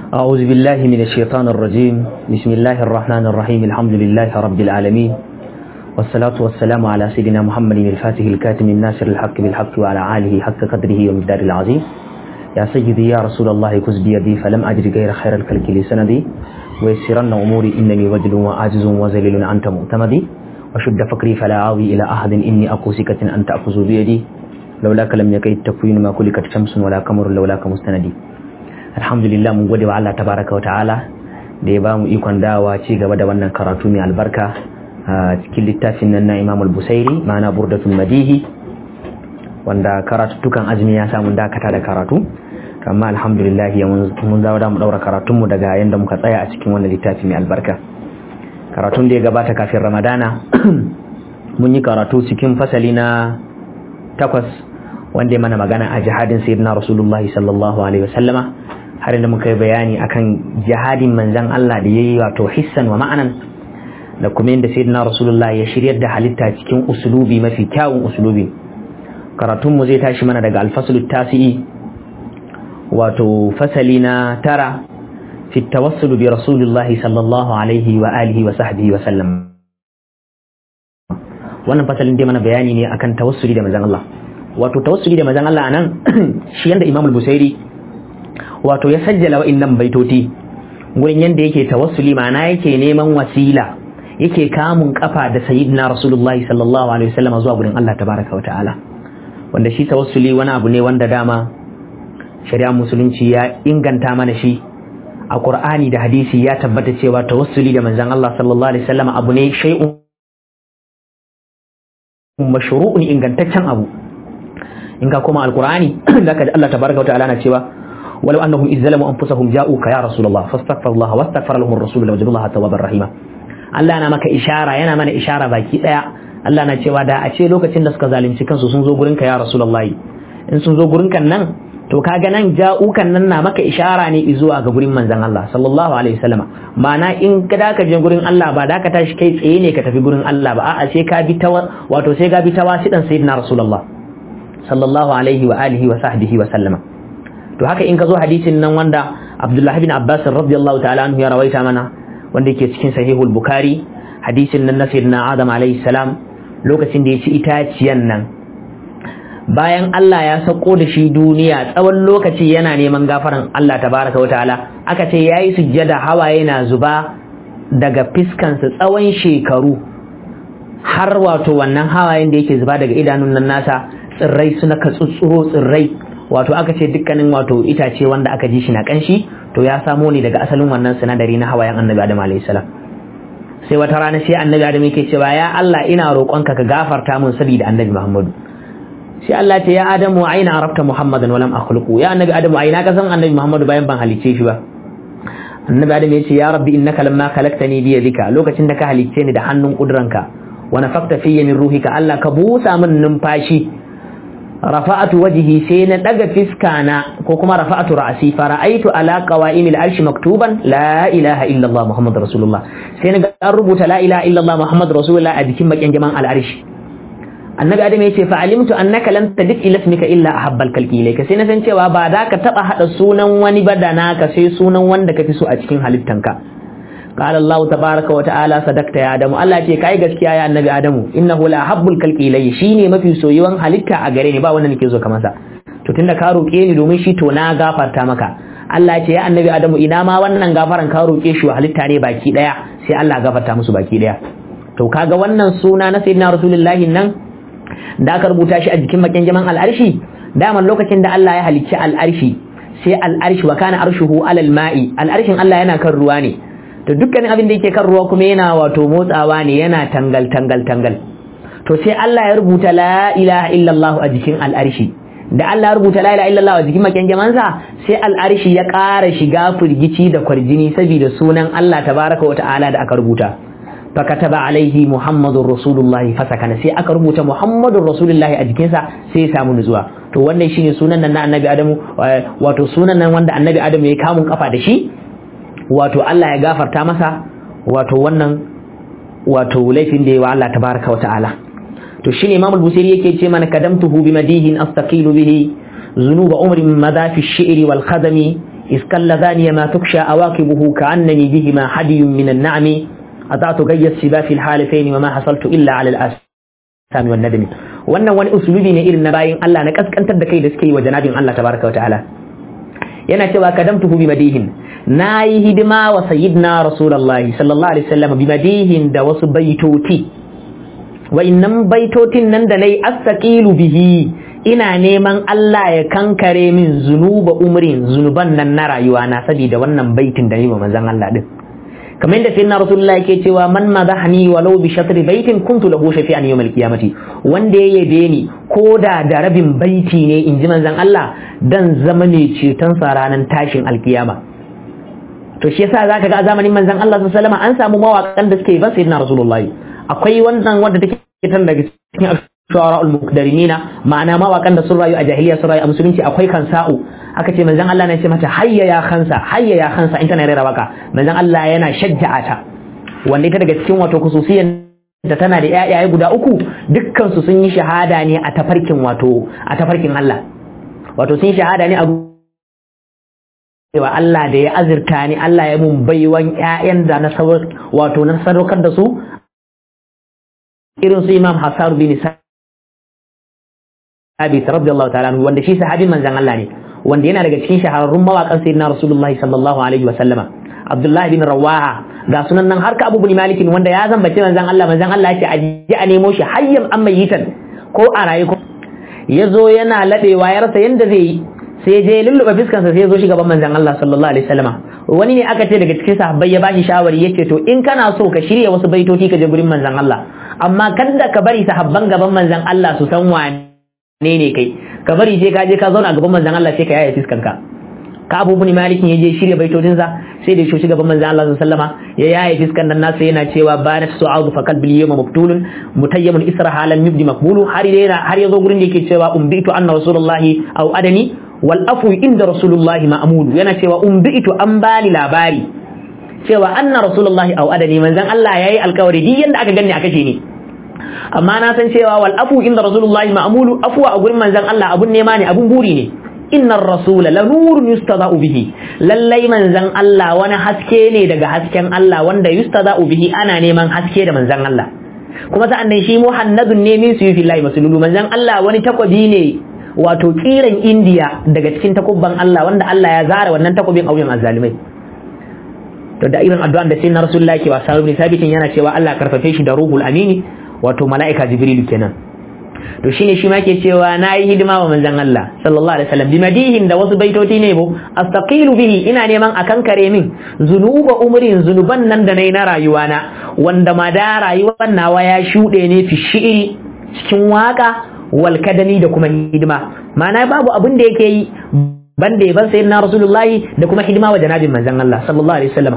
أعوذ بالله من الشيطان الرجيم بسم الله الرحمن الرحيم الحمد لله رب العالمين والصلاة والسلام على سيدنا محمد الفاتح الكاتم الناصر الحق بالحق وعلى آله حق قدره ومقدار العظيم يا سيدي يا رسول الله كز بيدي فلم أجد غير خير الكلك لسندي ويسرن أموري إنني وجل وعاجز وذليل أنت مؤتمدي وشد فكري فلا عاوي إلى أحد إني أكو سكة أن تأخذ بيدي لولاك لم يكن التكوين ما كلكت شمس ولا قمر لولاك مستندي alhamdulillah mun gode wa Allah tabaraka wa ta'ala da ya bamu ikon dawa ci gaba da wannan karatu mai albarka a cikin littafin nan na Imam al-Busairi ma'ana Burdatul Madihi wanda karatuttukan azumi ya samu dakata da karatu amma alhamdulillah mun zawo da mu daura karatun mu daga yanda muka tsaya a cikin wannan littafi mai albarka karatun da ya gabata kafin Ramadana mun yi karatu cikin fasali na takwas wanda ya mana magana a jihadin sayyidina Rasulullahi sallallahu alaihi wasallama har da muka yi bayani akan jihadin manzan Allah da ya yi wato hissan wa ma'anan da kuma yadda sayyidina rasulullah ya shiryar da halitta cikin usulubi mafi kyawun usulubi karatunmu zai tashi mana daga alfasalu tasi'i wato fasali na tara fi tawassulu bi rasulillahi sallallahu alaihi wa alihi wa sahbihi wa sallam wannan fasalin dai mana bayani ne akan tawassuli da manzan Allah wato tawassuli da manzan Allah anan shi yanda Imam al-Busairi wato ya sajjala wa'innan baitoti gurin yanda yake tawassuli ma'ana yake neman wasila yake kamun kafa da sayyidina rasulullahi sallallahu alaihi wasallam zuwa gurin Allah tabaraka wa ta'ala wanda shi tawassuli wani abu ne wanda dama shari'a musulunci ya inganta mana shi a qur'ani da hadisi ya tabbata cewa tawassuli da manzon Allah sallallahu alaihi wasallam abu ne shay'un mashru'un ingantaccen abu in ka koma alqur'ani zaka Allah tabaraka wa ta'ala na cewa ولو انهم اذ ظلموا انفسهم جاءوك يا رسول الله فاستغفر الله واستغفر لهم الرسول لوجدوا الله توابا رحيما Allah na maka ishara yana mana ishara baki daya Allah na cewa da a ce lokacin da suka zalunci kansu sun zo gurinka ya Rasulullahi in sun zo gurinka nan to kaga nan ja'ukan nan na maka ishara ne zuwa ga gurin manzon Allah sallallahu alaihi wasallama ma'ana in ka da ka je gurin Allah ba da ka tashi kai tsaye ne ka tafi gurin Allah ba a'a sai ka bi ta wato sai ka bi ta wasidan sayyidina Rasulullah sallallahu alaihi wa alihi wa sahbihi wa sallama to haka in ka zo hadisin nan wanda Abdullah bin Abbas radiyallahu ta'ala anhu ya rawaita mana wanda yake cikin sahihul Bukhari hadisin nan na sayyidina Adam alayhi salam lokacin da ya ci itaciyan nan bayan Allah ya sako da shi duniya tsawon lokaci yana neman gafaran Allah tabaraka wataala aka ce yayi sujjada hawaye na zuba daga fiskansa tsawon shekaru har wato wannan hawayen da yake zuba daga idanun nan nasa tsirrai suna ka tsutsuro tsirrai wato aka ce dukkanin wato itace wanda aka ji shi na kanshi to ya samo ne daga asalin wannan sinadari na hawayen annabi adam alayhi salam sai wata rana sai annabi adam yake cewa ya Allah ina roƙonka ka gafarta mun saboda annabi Muhammadu sai Allah ce ya adamu aina arabta muhammadan walam akhluqu ya annabi adamu aina ka san annabi Muhammadu bayan ban halicce shi ba annabi adam ya ce ya rabbi innaka lamma khalaqtani bi yadika lokacin da ka halicce ni da hannun kudranka wa nafaqta fiyya min ruhika Allah ka busa min numfashi rafa'atu wajhi sai na daga fiska na ko kuma rafa'atu ra'si fara'aitu ala qawa'imil arshi maktuban la ilaha illa Allah muhammadur rasulullah sai na ga an rubuta la ilaha illa Allah muhammadur rasulullah a jikin bakin jaman al'arshi annabi adam yace fa alimtu annaka lam tadif ila ismika illa ahabbal kalki ilayka sai na san cewa ba da ka taba hada sunan wani ba da naka sai sunan wanda kafi so a cikin halittanka قال الله تبارك وتعالى صدقت يا ادم الله ce kai gaskiya ya annabi adamu innahu la habbul khalqi ilay shine mafi soyuwan halitta a gare ni ba wanda nake so ka masa to tunda ka roke ni domin shi to na gafarta maka Allah ce ya annabi adamu ina ma wannan gafaran ka roke shi wa halitta ne baki daya sai Allah gafarta musu baki daya to kaga wannan suna na sayyidina rasulullahi nan da aka rubuta shi a jikin bakin jaman al'arshi daman lokacin da Allah ya halicci al'arshi sai al'arshi wa kana arshuhu alal ma'i al'arshin Allah yana kan ruwa ne to dukkanin abin da yake kan ruwa kuma yana wato motsawa ne yana tangal tangal tangal to sai Allah ya rubuta la ilaha illallah a jikin al'arshi da Allah ya rubuta la ilaha illallah a jikin makyanjamansa sai al'arshi ya ƙara shiga firgici da kwarjini saboda sunan Allah tabaraka wa ta'ala da aka rubuta fakataba alaihi muhammadur rasulullah fasakana sai aka rubuta muhammadur rasulullah a jikinsa sai ya samu nutsuwa to wannan shine sunan nan na annabi adamu wato sunan nan wanda annabi adamu ya kamun kafa da shi wato Allah ya gafarta masa wato wannan wato laifin da ya wa Allah tabaraka wa ta'ala to shine Imam al-Busiri yake ce mana kadamtuhu bi madihin astaqilu bihi zunuba umri min madafi ash-shi'ri wal khadami iskalla zaniya ma tuksha awaqibuhu ka'annani bihima hadiyun min an-na'mi ata'tu gayya siba fi al-halafayn wa ma hasaltu illa 'ala al-asami wan nadmi wannan wani usulubi ne irin na bayin Allah na kaskantar da kai da suke yi wa janabin Allah tabaraka wa ta'ala yana cewa kadamtuhu bi madihin nayi hidima wa sayyidina rasulullahi sallallahu alaihi wasallam bi madihin da wasu baitoti wa innan baitotin nan da nayi astaqilu bihi ina neman Allah ya kankare min zunuba umrin zunuban nan na rayuwa na saboda wannan baitin da ni wa manzon Allah din kamar yadda sayyidina rasulullah yake cewa man madahni walau bi shatri baitin kuntu lahu shafi'an yawm al-qiyamati wanda ya yabe ni ko da da rabin baiti ne in ji manzon Allah dan zama ne ceton sa ranar tashin alkiyama to shi yasa zaka ga a zamanin manzon Allah sallallahu alaihi wasallam an samu mawaƙan da suke ba sayyidina rasulullah akwai wannan wanda take tan daga cikin shu'ara al-muqdarinina ma'ana mawaƙan da sun rayu a jahiliya sun rayu a musulunci akwai kansa'u aka ce manzon Allah ne ce mata hayya ya khansa hayya ya khansa in tana rera waka manzon Allah yana shajja'a ta wanda ita daga cikin wato kususiyan da tana da ƴaƴaye guda uku dukkan su sun yi shahada ne a tafarkin wato a tafarkin Allah wato sun shahada ne a cewa Allah da ya azurta ni Allah ya mun baiwan ƴaƴan da na wato na sadaukar da su irin su Imam Hassan bin Sabit radiyallahu ta'ala wanda shi sahabin manzon Allah ne wanda yana daga cikin shahararrun mawaƙan sayyidina rasulullahi sallallahu alaihi wa sallama abdullahi bin rawaha ga sunan nan har ka abu bin malikin wanda ya zambace manzon Allah manzon Allah ya ce aje a nemo shi hayyan an mayitan ko a raye ko ya zo yana laɓewa ya rasa yanda zai yi sai je lulluɓe fiskansa sai ya zo shi gaban manzon Allah sallallahu alaihi wasallama wani ne aka ce daga cikin sahabbai ya bashi shawari yace to in kana so ka shirya wasu baitoci ka je gurin manzon Allah amma kada ka bari sahabban gaban manzon Allah su san wane ne ne kai ka bari sai ka je ka zauna gaban manzon Allah sai ka yaya fiskanka ka abu bin malik ya je shirya baitotinsa sai da shoshi gaban manzon Allah sallama ya yaye fiskan nan nasa yana cewa banat su'adu fa qalbi yawma mabtulun mutayyamun isra halan yubdi maqbulu har yana har yazo gurin da yake cewa umbitu anna rasulullahi aw adani wal afu inda rasulullahi ma'mulu yana cewa umbitu an bani labari cewa anna rasulullahi aw adani manzon Allah yayi alkawari duk yanda aka ganni aka ce ni amma na san cewa wal afu inda rasulullahi ma'mulu afwa a gurin manzon Allah abun nema ne abun buri ne innar rasula la nurun yustada'u bihi lallai manzon Allah wani haske ne daga hasken Allah wanda yustada'u bihi ana neman haske da manzon Allah kuma sa'an nan shi muhannadun ne min suyufi lahi masululu manzon Allah wani takwabi ne wato kiran indiya daga cikin takubban Allah wanda Allah ya zara wannan takobin a wuyan azzalimai to da irin addu'an da sai na rasulullahi ke wasa ibn sabitin yana cewa Allah karfafe shi da ruhul amini wato mala'ika jibrilu kenan to shine shi ma ke cewa nayi hidima wa manzon Allah sallallahu alaihi wasallam bimadihin da wasu baitoti ne bo astaqilu bihi ina neman akan kare min zunuba umrin zunuban nan da nayi na rayuwa na wanda ma da rayuwar nawa ya shude ne fi shi'iri cikin waka wal kadani da kuma hidima ma'ana babu abin da yake yi banda ya ban sayyidina rasulullahi da kuma hidima wa janabin manzon Allah sallallahu alaihi wasallam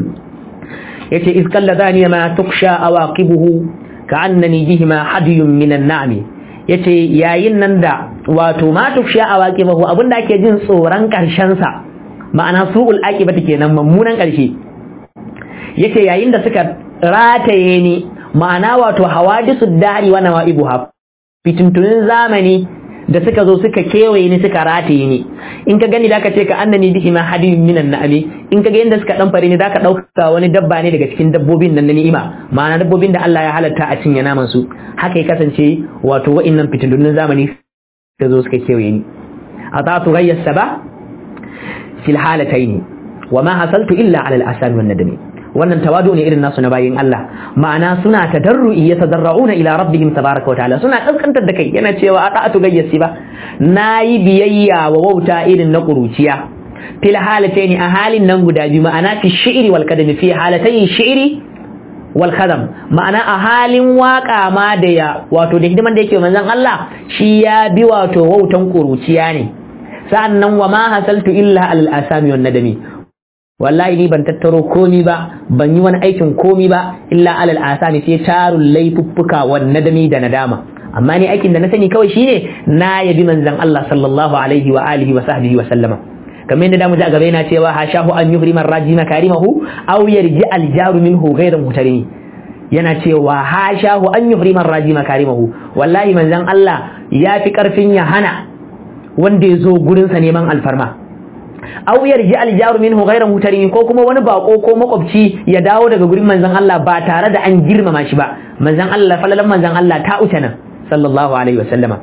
yace iz kalladani ma tuksha awaqibuhu ka'annani bihima hadiyun minan na'mi yace yayin nan da wato ma tuksha awaqibuhu abinda ake jin tsoron karshen sa ma'ana su'ul aqibati kenan mummunan karshe yace yayin da suka rataye ni ma'ana wato hawadisu dari wa nawa'ibuha fitintunin zamani da suka zo suka kewaye ni suka rataye ni in ka gani zaka ce ka annani bihi ma hadiyun minan na'ami in ka ga yanda suka dan fare ni zaka dauka wani dabba ne daga cikin dabbobin nan na ni'ima ma'ana dabbobin da Allah ya halatta a cinye naman su haka ya kasance wato wa'annan fitintunin zamani suka zo suka kewaye ni atatu ghayya saba fil halataini wa ma hasaltu illa ala al-asami wan nadami wannan tawadu ne irin nasu na bayin Allah ma'ana suna tadarru'i yatadarra'una ila rabbihim tabaraka wa ta'ala suna kaskantar da kai yana cewa ata'atu gayyasi ba nayi biyayya wa wauta irin na kuruciya fil halataini a halin nan guda biyu ma'ana fi shi'ri wal kadami fi halatayn shi'ri wal kadam ma'ana a halin waka ma da ya wato da hidiman da yake manzon Allah shi ya bi wato wautan kuruciya ne sa'annan wa ma hasaltu illa al asami wan nadami wallahi ni ban tattaro komi ba ban yi wani aikin komi ba illa alal asami sai tarun laifuffuka wan nadami da nadama amma ni aikin da na sani kawai shine na yabi manzon Allah sallallahu alaihi wa alihi wa sahbihi wa sallama kamar yadda damu ji a gaba yana cewa hashahu an yuhri man raji makarimahu aw yarji al jaru minhu ghayra mutarini yana cewa hashahu an yuhri man raji makarimahu wallahi manzon Allah ya fi karfin ya hana wanda ya zo gurinsa neman alfarma aw yarji al jaru minhu ghayra mutarin ko kuma wani bako ko makwabci ya dawo daga gurin manzon Allah ba tare da an girmama shi ba manzon Allah falalan manzon Allah ta uta nan sallallahu alaihi wa sallama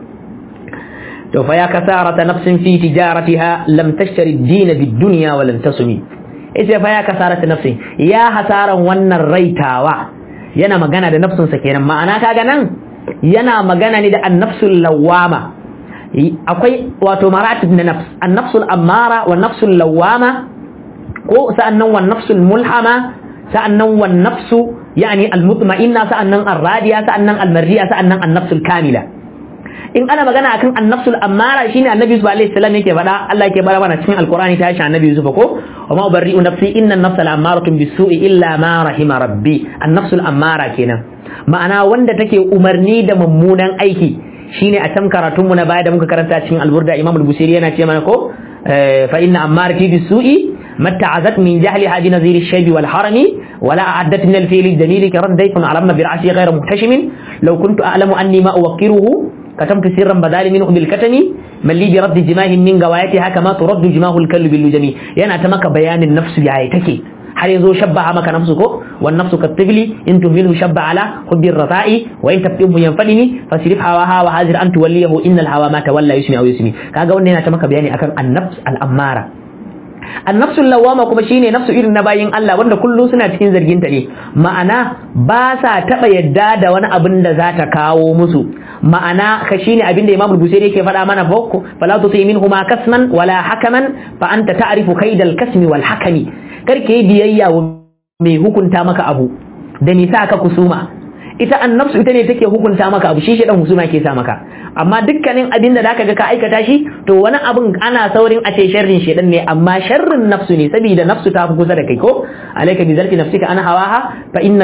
to fa ya kasarata nafsin fi tijaratiha lam tashtari ad-din bid-dunya wa lam tasumi ita fa ya kasarata nafsin ya hasaran wannan raitawa yana magana da nafsunsa kenan ma'ana kaga nan yana magana ne da an-nafsul lawama akwai wato maratib na nafs an-nafsul ammara wa nafsul lawama ko sa'annan wa nafsul mulhama sa'annan wa nafsu yani al-mutma'inna sa'annan ar-radiya sa'annan al-mardiya sa'annan an-nafsul kamila in ana magana akan an-nafsul ammara shine annabi Yusuf alaihi salam yake faɗa Allah yake bara mana cikin alqur'ani ta shi annabi Yusuf ko wa ma ubarri'u nafsi inna an-nafsa la'ammaratun bis-su'i illa ma rahima rabbi an-nafsul ammara kenan ma'ana wanda take umarni da mummunan aiki shine a can karatunmu na baya da muka karanta cikin alburda imam al-busiri yana ce mana ko fa inna ammarati bisu'i matta'azat min jahliha bi nazir ash-shayb wal harami wala a'addat min al-fi'l al-jamil ka raddaytun ala ma bir'asi ghayra muhtashimin law kuntu a'lamu anni ma uwaqqiruhu كتمت سرا بدال منه بالكتم من لي برد جماه من غوايتها كما ترد جماه الكلب باللجمي يعني أتمك بيان النفس بعيتك har yazo shabbaha maka nafsu ko wan nafsu katifli in tuhmilhu shabba ala hubbi ar-rata'i wa in tabtihu yanfadini fasrif hawa hawa hazir an tuwallihu innal hawa ma tawalla yusmi aw yusmi kaga wannan yana ta maka bayani akan an-nafs al-ammara an-nafsul lawama kuma shine nafsu irin na bayin Allah wanda kullu suna cikin zargin ta ne ma'ana ba sa taba yadda da wani abin da za ta kawo musu ma'ana ka shine abin da Imam Busairi yake faɗa mana boko fala tuti minhuma kasman wala hakaman fa anta ta'rifu kaidal kasmi wal hakami karke yi biyayya wa mai hukunta maka abu da nisa ka kusuma ita annafsu ita ne take hukunta maka abu shi shedan husuma ke sa maka amma dukkanin abin da zaka ga ka aikata shi to wani abin ana saurin a ce sharrin shedan ne amma sharrin nafsu ne saboda nafsu ta fi kusa da kai ko alayka bi zalfi nafsika ana hawaha fa inna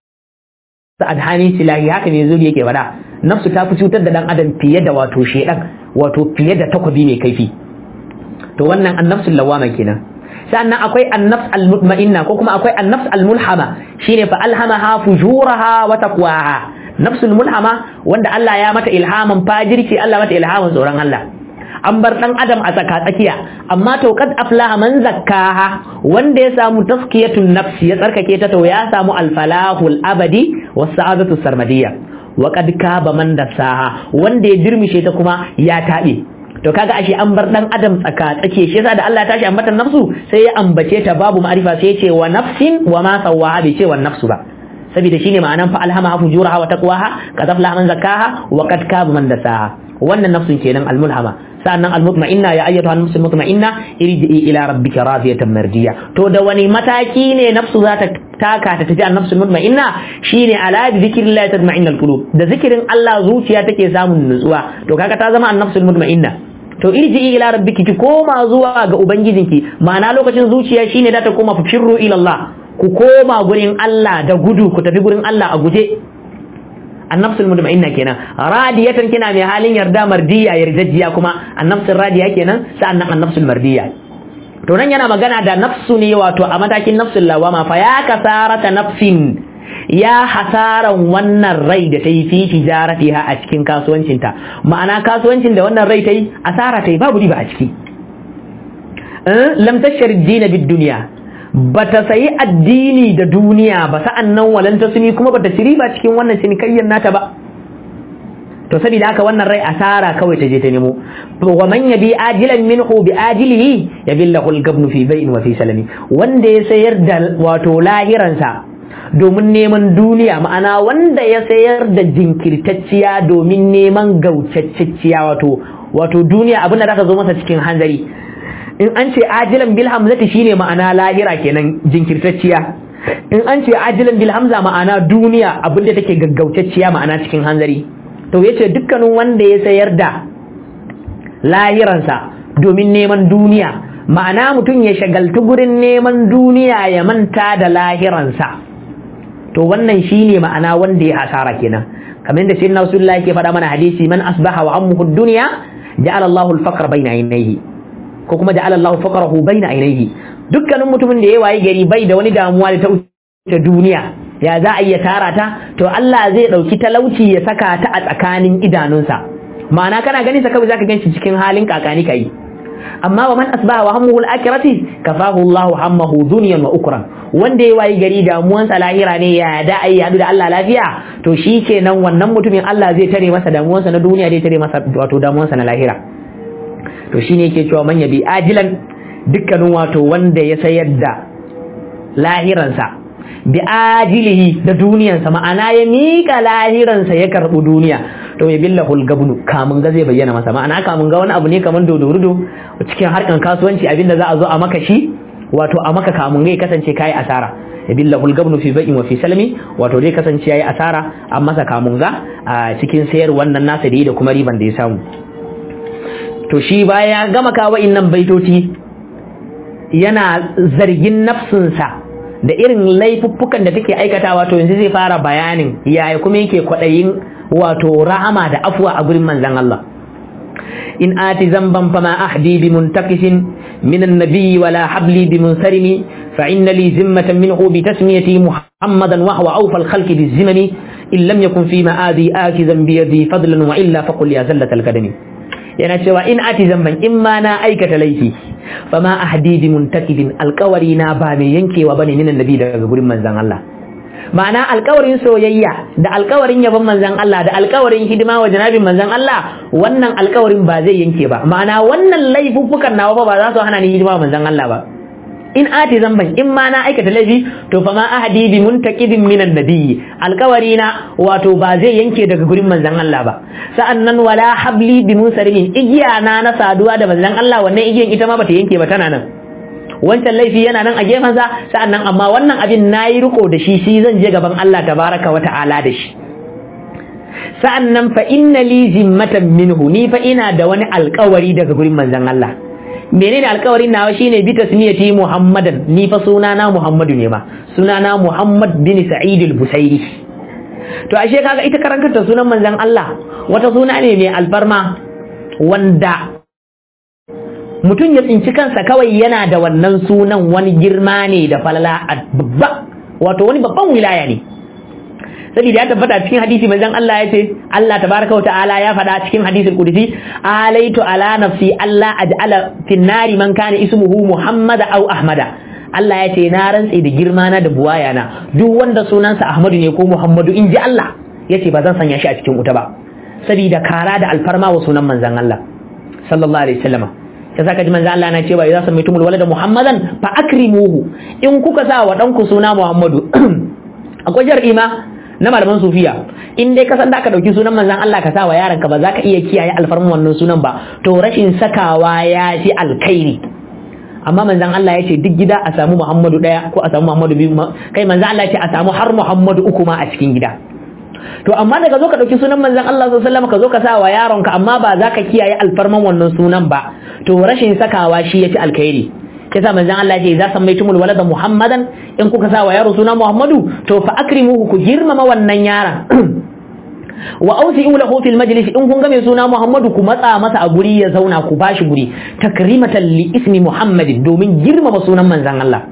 nafsa adhani silahi haka ne zuri yake faɗa nafsu ta fi cutar da dan adam fiye da wato shedan wato fiye da takwabi mai kaifi to wannan annafsul lawama kenan sannan akwai annafs almutma'inna ko kuma akwai annafs almulhama shine fa alhamaha fujuraha wa taqwaha nafsul mulhama wanda Allah ya mata ilhaman fajirci Allah mata ilhaman tsoron Allah an bar dan adam a tsaka tsakiya amma to kad aflaha man zakkaha wanda ya samu taskiyatun nafsi ya tsarkake ta to ya samu alfalahul abadi was sa'adatu sarmadiyya wa kad kaba man dasaha wanda ya dirmishe ta kuma ya tabe to kaga ashe an bar dan adam tsaka tsake shi yasa da Allah ya tashi ambatan nafsu sai ya ambace ta babu ma'rifa sai ya ce wa nafsin wa ma sawaha bai ce wa nafsu ba saboda shine ma'anan fa alhamaha fujuraha wa taqwaha qad aflaha man zakkaha wa qad kaba man dasaha wannan nafsun kenan almulhama sa'annan almutma'inna ya ayyatuha an-nafs almutma'inna irji'i ila rabbika radiyatan mardiya to da wani mataki ne nafsu za ta taka ta tafi an-nafs almutma'inna shine ala bi zikrillah tatma'innal qulub da zikirin Allah zuciya take samun nutsuwa to kaga ta zama an-nafs almutma'inna to irji'i ila rabbiki ki koma zuwa ga ubangijinki ma'ana lokacin zuciya shine da ta koma firru ila Allah ku koma gurin Allah da gudu ku tafi gurin Allah a guje annafsul mutma'inna kenan radiyatan kina mai halin yarda mardiya yarjajjiya kuma annafsul radiya kenan sa'annan annafsul mardiya to nan yana magana da nafsu ne wato a matakin nafsul lawama fa ya kasarata nafsin ya hasaran wannan rai da ta yi fi tijaratiha a cikin kasuwancinta ma'ana kasuwancin da wannan rai ta yi asara ta yi babu riba a ciki lam tashar dina bid duniya bata sayi addini da duniya ba sa'an nan walan ta suni kuma bata ci riba cikin wannan cinikayyar nata ba to saboda haka wannan rai asara kawai ta je ta nemo wa man yabi ajilan minhu bi ajilihi yabillahu al-gabnu fi bai'in wa fi salami wanda ya sayar da wato lahiransa domin neman duniya ma'ana wanda ya sayar da jinkirtacciya domin neman gaucacciya wato wato duniya abin da zaka zo masa cikin hanzari in an ce ajilan bil hamzati shine ma'ana lahira kenan jinkirtacciya in an ce ajilan bil hamza ma'ana duniya abin da take gaggaucacciya ma'ana cikin hanzari to yace dukkanin wanda ya sayar da lahiransa domin neman duniya ma'ana mutum ya shagaltu gurin neman duniya ya manta da lahiransa to wannan shine ma'ana wanda ya hasara kenan kamar da sayyidina rasulullah yake faɗa mana hadisi man asbaha wa ammuhu dunya ja'ala Allahu al-faqra bayna aynayhi ko kuma ja'ala Allahu faqrahu bayna aynayhi dukkanin mutumin da ya wayi gari bai da wani damuwa da ta wuce duniya ya za a iya tara ta to Allah zai dauki talauci ya saka ta a tsakanin idanunsa ma'ana kana ganin sa kawai zaka ganshi cikin halin kakani kai amma wa man asbaha wa hammuhu al-akhirati kafahu Allah hammahu dunyan wa ukran wanda ya wayi gari damuwansa lahira ne ya da ai hadu da Allah lafiya to shi kenan wannan mutumin Allah zai tare masa damuwansa na duniya zai tare masa wato damuwansa na lahira to shine yake cewa man yabi ajilan dukkanin wato wanda ya sayar da lahiransa bi ajilihi da duniyansa ma'ana ya miƙa lahiransa ya karɓi duniya to ya billa hulgabnu kamun ga zai bayyana masa ma'ana kamun ga wani abu ne kamar dodorudo cikin harkan kasuwanci abinda za a zo a maka shi wato a maka kamun ga ya kasance kai asara ya billa hulgabnu fi bai'in wa fi salmi wato zai kasance yayi asara an masa kamun ga a cikin sayar wannan nasa da yi da kuma riban da ya samu to shi baya gama kawo innan baitoci yana zargin nafsinsa da irin laifuffukan da take aikatawa to yanzu zai fara bayanin yaya kuma yake kwaɗayin wato rahama da afuwa a gurin manzan Allah in ati zamban fama ahdi bi muntakisin min annabi wala habli bi munsarimi fa inna li zimmatan minhu bi tasmiyati muhammadan wa huwa awfa al-khalq bi zimami in lam yakun fi ma'adi akizan bi yadi fadlan wa illa faqul ya zallat al-kadami yana cewa in ati zamban in ma na aikata laifi fama ahdi bi muntakidin alƙawari na ba mai yankewa bane minan nabi daga gurin manzon Allah ma'ana alƙawarin soyayya da alƙawarin yabon manzon Allah da alƙawarin hidima wa janabin manzon Allah wannan alƙawarin ba zai yanke ba ma'ana wannan laifuffukan nawa ba za su hana ni hidima wa manzon Allah ba in ati zamban in ma na aikata laifi to fa ma ahadi bi muntaqidin minan nabiyyi alƙawari na wato ba zai yanke daga gurin manzon Allah ba sa'annan wala habli bi munsarimin igiya na na saduwa da manzon Allah wannan igiyan ita ma bata yanke ba tana nan wancan laifi yana nan a gefen sa sa'annan amma wannan abin nayi riko da shi shi zan je gaban Allah tabaraka wa ta'ala da shi sa'annan fa inna li zimmatan minhu ni fa ina da wani alƙawari daga gurin manzon Allah menene alkawarin nawa shine bi tasmiyati muhammadan ni fa sunana muhammadu ne ma sunana muhammad bin sa'id al-busairi to ashe kaga ita karantata sunan manzon Allah wata suna ne mai alfarma wanda mutum ya tsinci kansa kawai yana da wannan sunan wani girma ne da falala babba wato wani babban wilaya ne saboda ya tabbata cikin hadisi manzon Allah ya ce Allah tabaraka wa ta'ala ya faɗa cikin hadisul qudsi alaitu ala nafsi Allah aj'ala fin nari man kana ismuhu Muhammad aw Ahmada Allah ya ce na rantse da girma na da buwaya na duk wanda sunansa Ahmadu ne ko Muhammadu in ji Allah ya ce ba zan sanya shi a cikin wuta ba saboda kara da alfarma wa sunan manzon Allah sallallahu alaihi wasallam ta saka ji manzon Allah na cewa idza samaitumul walada Muhammadan fa akrimuhu in kuka sa wa danku suna Muhammadu akwai jar'ima na malaman sufiya in dai ka san da aka dauki sunan manzon Allah ka sa wa yaranka ba za ka iya kiyaye alfarman wannan sunan ba to rashin sakawa ya fi alkhairi amma manzon Allah ya ce duk gida a samu Muhammadu daya ko a samu Muhammadu biyu kai manzon Allah ya ce a samu har Muhammadu uku ma a cikin gida to amma daga zo ka dauki sunan manzon Allah sallallahu alaihi wasallam ka zo ka sa wa yaronka amma ba za ka kiyaye alfarman wannan sunan ba to rashin sakawa shi ya fi alkhairi yasa manzon Allah ya ce za san maitumul walada Muhammadan in kuka sa wa yaro suna Muhammadu to fa akrimuhu ku girmama wannan yaron wa ausi'u lahu fil majlis in kun ga mai suna Muhammadu ku matsa masa a guri ya zauna ku bashi guri takrimatan li ismi Muhammadin domin girmama sunan manzon Allah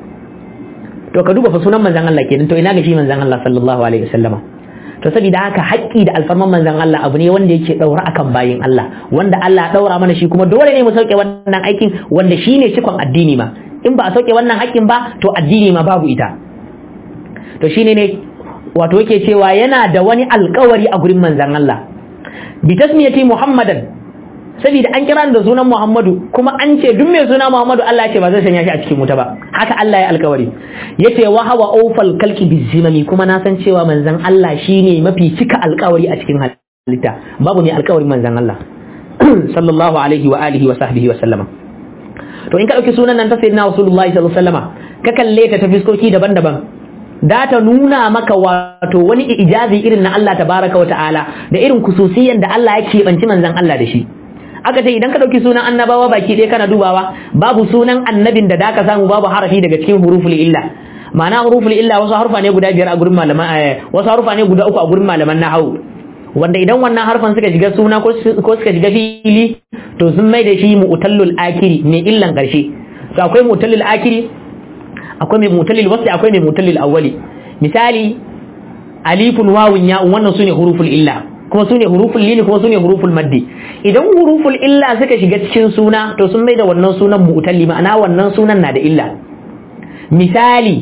to ka duba fa sunan manzon Allah kenan to ina ga shi manzon Allah sallallahu alaihi wasallama to saboda haka haƙƙi da alfarman manzon Allah abu ne wanda yake daura akan bayin Allah wanda Allah daura mana shi kuma dole ne mu sauke wannan aikin wanda shine cikon addini ma in ba a sauke wannan haƙƙin ba to addini ma babu ita to shine ne wato yake cewa yana da wani alƙawari a gurin manzon Allah bi tasmiyati Muhammadan saboda an kira da sunan Muhammadu kuma an ce duk mai suna Muhammadu Allah ya ce ba zai sanya shi a cikin wuta ba haka Allah ya alkawari yace wa hawa awfal kalki bizimami kuma na san cewa manzon Allah shine mafi cika alkawari a cikin halitta babu ne alkawarin manzon Allah sallallahu alaihi wa alihi wa sahbihi wa sallama to in ka dauki sunan nan ta sayyidina Rasulullahi sallallahu alaihi wasallama ka kalle ta ta fiskoki daban-daban da ta nuna maka wato wani ijazi irin na Allah tabaraka wa ta'ala da irin kususiyan da Allah ya keɓanci manzon Allah da shi aka ce idan ka dauki sunan annabawa baki ɗaya kana dubawa babu sunan annabin da daka samu babu harafi daga cikin huruful illa ma'ana huruful illa wasu harufa ne guda biyar a gurin malaman wasu harufa ne guda uku a gurin malaman nahwu wanda idan wannan harfan suka shiga suna ko suka shiga fili to sun mai da shi mu'tallul akiri mai illan karshe to akwai mu'tallul akiri akwai mai mu'tallul wasi akwai mai mu'tallul awwali misali alifun wawun ya wannan sune huruful illa kuma su ne huruful lini kuma su ne huruful maddi idan huruful illa suka shiga cikin suna to sun mai da wannan sunan mu'talli ma'ana wannan sunan na da illa misali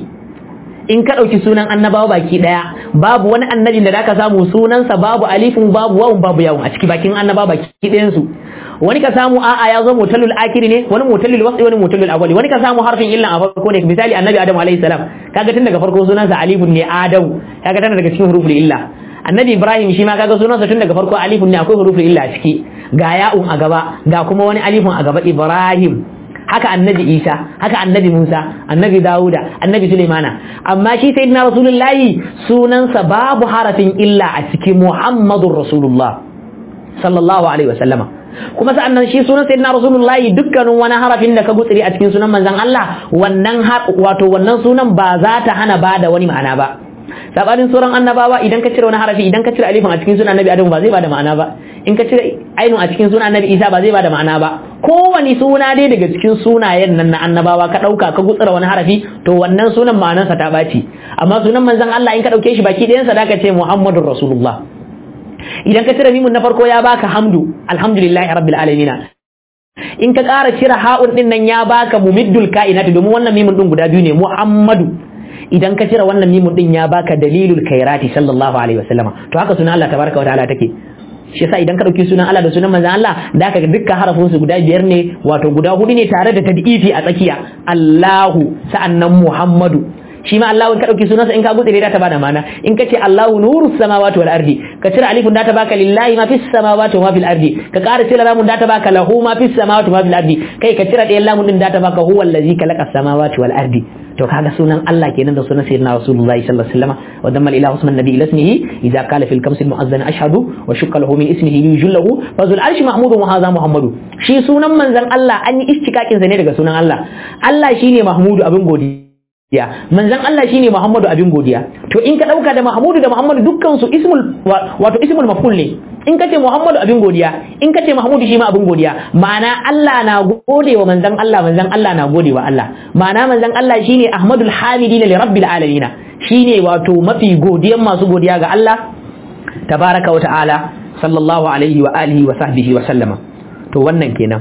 in ka ɗauki sunan annabawa baki ɗaya babu wani annabi da zaka samu sunansa babu alifin babu wawun babu yawun a ciki bakin annabawa baki ɗayan su wani ka samu a'a ya zo mutallul akiri ne wani mutallul wasi wani mutallul awwali wani ka samu harfin illa a farko ne misali annabi adam alayhi salam kaga tun daga farko sunansa alifun ne adam kaga tana daga cikin huruful illa annabi ibrahim shi ma kaga sunansa tun daga farko alifun ne akwai huruful illa a ciki ga ya'un a gaba ga kuma wani alifun a gaba ibrahim haka annabi isa haka annabi musa annabi dawuda annabi sulaimana amma shi sayyidina rasulullahi sunansa babu harafin illa a cikin muhammadur rasulullah sallallahu alaihi wasallama kuma sa'annan shi sunan sayyidina rasulullahi dukkanin wani harafin da ka gutsiri a cikin sunan manzon Allah wannan wato wannan sunan ba za ta hana bada wani ma'ana ba sabanin sauran annabawa idan ka cire wani harafi idan ka cire alifin a cikin sunan annabi adamu ba zai bada ma'ana ba in ka cire ainun a cikin sunan annabi isa ba zai bada ma'ana ba kowani suna dai daga cikin sunayen nan na annabawa ka dauka ka gutsira wani harafi to wannan sunan ma'anarsa ta baci amma sunan manzon Allah in ka dauke shi baki ɗayan sa da ka ce muhammadur rasulullah idan ka cire mimun na farko ya baka hamdu alhamdulillahi rabbil alamin in ka ƙara cire ha'un din nan ya baka mumiddul kainati domin wannan mimun din guda biyu ne muhammadu idan ka cire wannan mimun din ya baka dalilul kairati sallallahu alaihi wasallama to haka sunan Allah tabaraka wa ta'ala take shi yasa idan ka dauki sunan Allah da sunan manzon Allah da ka ga dukkan harafin su guda biyar ne wato guda hudu ne tare da tad'ifi a tsakiya Allahu sa'annan Muhammadu shi ma Allah in ka dauki sunansa in ka gutse da ta bada mana in ka ce Allahu nuru samawati wal ardi ka cire alifun da ta baka lillahi ma fis samawati wa ma fil ardi ka ƙara cire lamun da ta baka lahu ma fis samawati wa ma fil ardi kai ka cire ɗayan lamun din da ta baka huwa allazi khalaqa samawati wal ardi to kaga sunan Allah kenan da sunan sayyidina rasulullahi sallallahu alaihi wasallam wa damma ilahu usman nabi ila ismihi idza qala fil kamsi mu'azzan ashhadu wa shukka lahu min ismihi yujillahu fa zul arshi mahmudun wa hadha muhammadu shi sunan manzon Allah an yi istikakin sa ne daga sunan Allah Allah shine mahmudu abin godiya ya manzon Allah shine Muhammadu abin godiya to in ka dauka da Muhammadu da Muhammadu dukkan su ismul wato ismul maf'ul ne in kace Muhammadu abin godiya in kace Muhammadu shi ma abin godiya ma'ana Allah na gode wa manzon Allah manzon Allah na gode wa Allah ma'ana manzon Allah shine Ahmadul Hamidin li rabbil alamin shine wato mafi godiyan masu godiya ga Allah tabaraka wa ta'ala sallallahu alaihi wa alihi wa sahbihi wa sallama to wannan kenan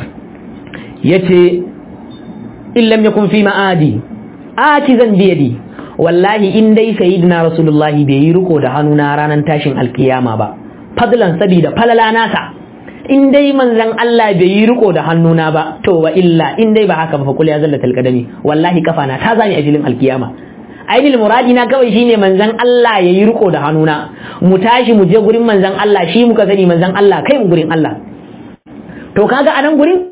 yace in lam yakun fi ma'adi atizan biyadi wallahi in dai sayyidina rasulullahi bai yi riko da hannuna ranar tashin alkiyama ba fadlan sabida falala nasa in dai manzon Allah bai yi riko da hannuna ba to wa illa in dai ba haka ba fa kul ya zalla talqadami wallahi kafana ta zani ajilin alkiyama ainihin muradi na kawai shine manzon Allah ya yi riko da hannuna mu tashi mu je gurin manzon Allah shi muka sani manzon Allah kai mu gurin Allah to kaga a nan gurin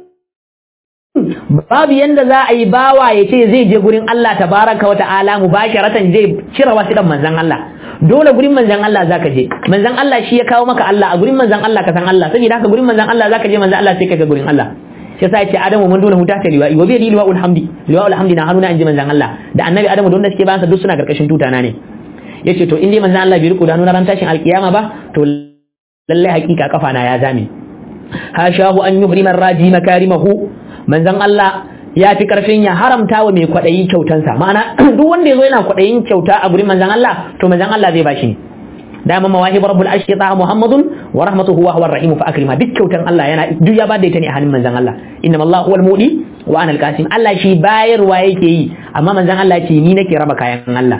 babu yanda za a yi bawa ya ce zai je gurin Allah tabaraka wa ta'ala mubasharatan zai cire wasu dan manzon Allah dole gurin manzon Allah zaka je manzon Allah shi ya kawo maka Allah a gurin manzon Allah ka san Allah saboda haka gurin manzon Allah zaka je manzon Allah sai ka ga gurin Allah shi yasa yace Adamu mun dole huta ta liwa'i wa bi yadi liwa'ul hamdi liwa'ul hamdi na hanuna inji manzon Allah da annabi Adamu da wanda suke bayansa duk suna karkashin tutana ne yace to in dai manzon Allah bai riko da hanuna ran tashin alkiyama ba to lallai hakika kafa na ya zame hashahu an yuhrima raji makarimahu manzon Allah ya fi karfin ya haramta wa mai kwaɗayi kyautansa ma'ana duk wanda ya zo yana kwaɗayin kyauta a gurin manzon Allah to manzon Allah zai bashi dama mawahib rabbul ashqi ta muhammadun wa rahmatuhu wa huwa rahim fa akrima duk kyautan Allah yana duk ya bada ita ne a hannun manzon Allah inna Allah huwal mudi wa ana al-qasim Allah shi bayarwa yake yi amma manzon Allah ce ni nake raba kayan Allah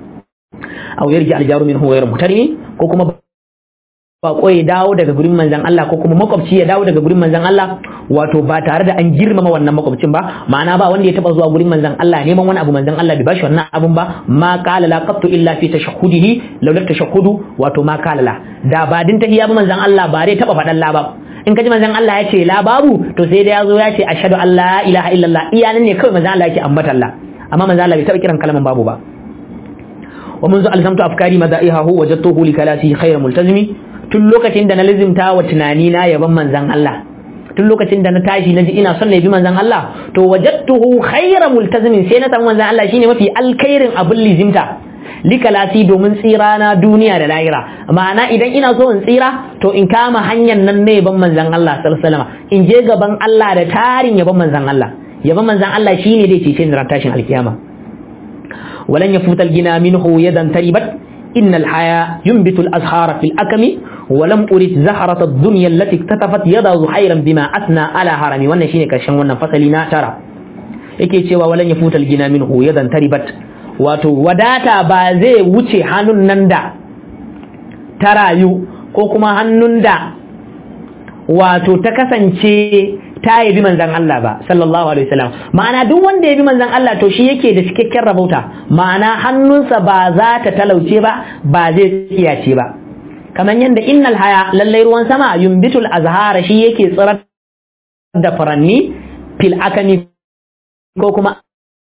aw yarji al-jaru minhu ghayr mutarimi ko kuma bako ya dawo daga gurin manzan Allah ko kuma makwabci ya dawo daga gurin manzan Allah wato ba tare da an girmama wannan makwabcin ba ma'ana ba wanda ya taba zuwa gurin manzan Allah neman wani abu manzan Allah bai bashi wannan abun ba ma qala la qattu illa fi tashahhudihi law la tashahhudu wato ma qala la da ba din tahiyya ba manzan Allah ba dai taba fadan la ba in kaji manzan Allah ya ce la babu to sai da yazo ya ce ashhadu an la ilaha illallah iyanan ne kawai manzan Allah yake ambata Allah amma manzan Allah bai taba kiran kalman babu ba ومنذ ألزمت أفكاري مدائحه وجدته لكلاسه خير ملتزمي tun lokacin da na lizimta wa tunani na yaban manzan Allah tun lokacin da na tashi na ji ina son na yabi manzan Allah to wajadtuhu khayra multazimin sai na samu manzan Allah shine mafi alkhairin abin lizimta likalasi domin tsira na duniya da lahira ma'ana idan ina so in tsira to in kama hanyar nan na yaban manzan Allah sallallahu alaihi wasallam in je gaban Allah da tarin yaban manzan Allah yaban manzan Allah shine dai cece ni ran tashin alkiyama walan yafutal gina minhu yadan taribat innal haya yunbitu al-azhara fil akami wa lam urid zaharat ad-dunya allati iktatafat yada zuhairan bima asna ala harami wannan shine karshen wannan fasali na tara yake cewa walan yafuta al-gina minhu yadan taribat wato wadata ba zai wuce hannun nan da ta rayu ko kuma hannun da wato ta kasance ta yabi manzan Allah ba sallallahu alaihi wasallam ma'ana duk wanda ya bi manzan Allah to shi yake da cikakken rabauta ma'ana hannunsa ba za ta talauce ba ba zai tsiyace ba kamar yadda innal haya lallai ruwan sama yumbitul azhara shi yake tsirar da furanni fil akami ko kuma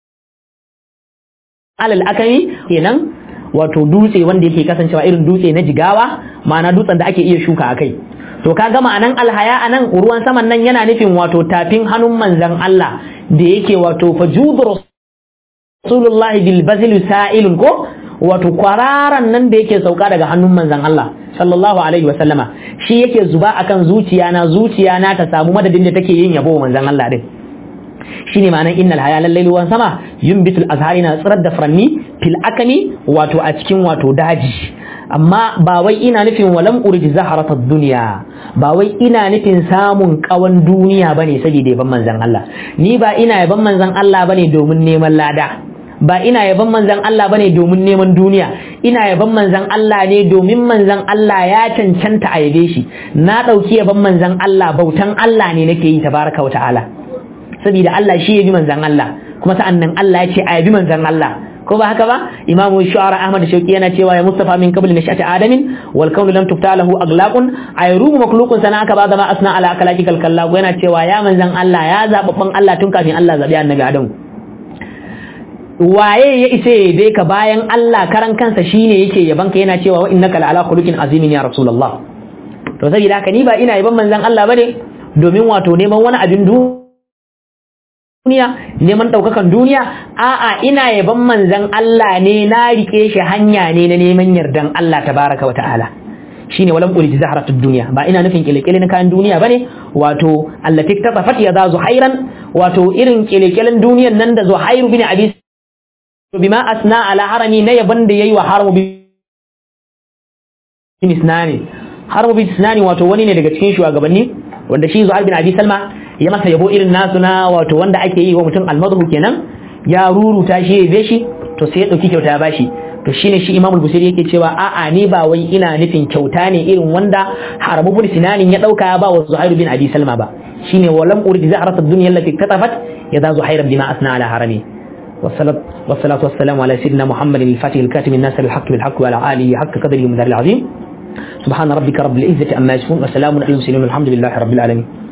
alal akami kenan wato dutse wanda yake kasancewa irin dutse na jigawa ma'ana dutsen da ake iya shuka a kai to kaga ma'anan alhaya anan ruwan saman nan yana nufin wato tafin hannun manzan Allah da yake wato fajudu rasulullah bil bazil sa'ilun ko wato kwararan nan da yake sauka daga hannun manzan Allah sallallahu alaihi wa sallama shi yake zuba akan zuciya na zuciya na ta samu madadin da take yin yabo manzan Allah din shine ma'anan innal haya lallai ruwan sama yumbitul azhari na tsirar da furanni fil akami wato a cikin wato daji amma ba wai ina nufin walam urji zaharatad dunya ba wai ina nufin samun kawan duniya bane saboda yaban manzon Allah ni ba ina yaban manzon Allah bane domin neman lada ba ina yaban manzon Allah bane domin neman duniya ina yaban manzon Allah ne domin manzon Allah ya cancanta a yabe shi na dauki yaban manzon Allah bautan Allah ne nake yi tabaraka wa ta'ala saboda Allah shi ya bi manzan Allah kuma sa'an nan Allah ya ce a yabi manzan Allah ko ba haka ba imamu shu'ara ahmad shauki yana cewa ya mustafa min qabl nashati adamin wal kaunu lam tufta lahu aglaqun ayrumu makhluqun sana aka ba da ma asna ala akalaki kalkallahu yana cewa ya manzan Allah ya zababban Allah tun kafin Allah zabi annabi adam waye ya isa dai ka bayan Allah karan kansa shine yake yabanka yana cewa wa innaka la ala khuluqin azimin ya rasulullah to saboda haka ni ba ina yaban manzan Allah bane domin wato neman wani abin duniya duniya neman ɗaukakan duniya a'a ina yaban manzan Allah ne na rike shi hanya ne na neman yardan Allah tabaraka wa ta'ala shine walam ulid zahratud dunya ba ina nufin kilekele na kayan duniya bane wato allati tasafat ya za zuhairan wato irin kilekelen duniyan nan da zuhairu bin abi bima asna ala harami na yaban da yayi wa haramu bin isnani haramu bin isnani wato wani ne daga cikin shugabanni wanda shi zuhair bin abi salma ya masa yabo irin nasu na wato wanda ake yi wa mutum almadhu kenan ya ruruta shi ya be shi to sai ya dauki kyauta ya bashi to shine shi imamul busiri yake cewa a'a ni ba wai ina nufin kyauta ne irin wanda harabu bin sinanin ya dauka ya ba wa zuhairu bin abi salma ba shine walam urid zahrat ad-dunya allati katafat yada zuhair bima asna ala harami والصلاة والصلاة والسلام على سيدنا محمد الفاتح الكاتم الناس الحق بالحق وعلى آله حق قدره ومدار العظيم سبحان ربك رب العزة أما يصفون وسلام على المرسلين والحمد لله رب العالمين